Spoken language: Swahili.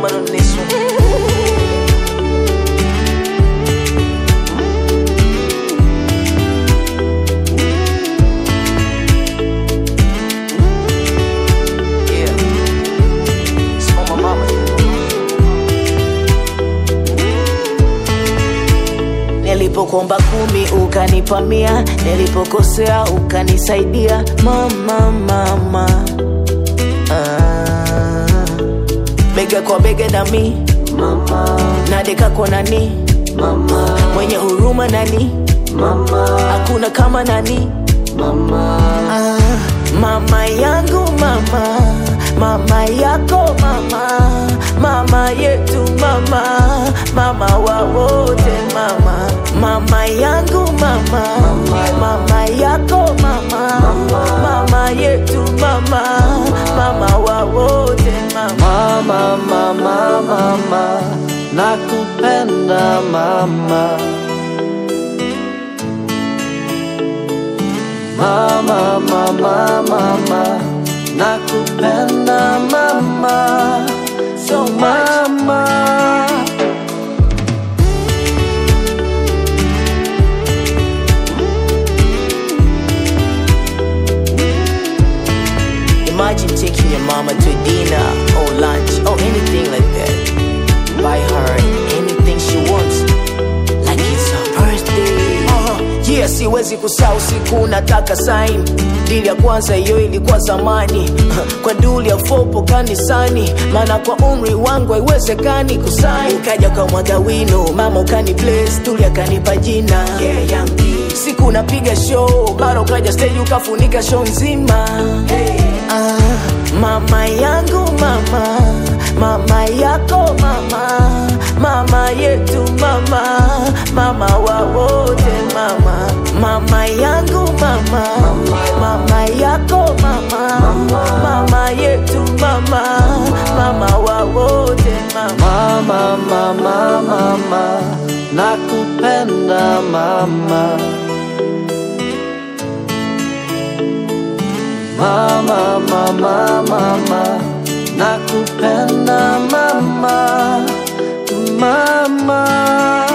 Mama on this one. Yeah. It's for my mama. Nilipokuomba kumi ukanipa mia, nilipokosea ukanisaidia mama, mama. Ah, bega kwa bega nami mama, nadeka kwa nani mama, mwenye huruma nani mama, hakuna kama nani mama. Ah, mama yangu mama, mama yako mama, mama yetu mama, mama wa wote mama, mama yangu mama, mama yako mama, mama yetu mama, mama wa wote mama. Mama, mama, mama, nakupenda mama. Mama, mama, mama, nakupenda mama. So mama. Imagine taking your mama to dinner or lunch or anything like that. Buy her anything she wants, like it's her birthday. Uh-huh. Yeah, siwezi kusahau siku nataka sign. Dili ya kwanza hiyo ilikuwa zamani kwa duli ya fopo kanisani, maana kwa umri wangu haiwezekani kusain. Ukaja kwa mwaga wino, mama ukani bless, duli akanipa jina yeah, young D. Siku napiga show, mara ukaja stage ukafunika show nzima Ah, mama yangu mama, mama yako mama, mama yetu mama, mama wa wote mama, mama yangu mama, mama yako mama, mama yetu mama, mama wa wote mama. Mama, mama, mama, nakupenda mama. Mama, mama, mama, nakupenda mama. Mama.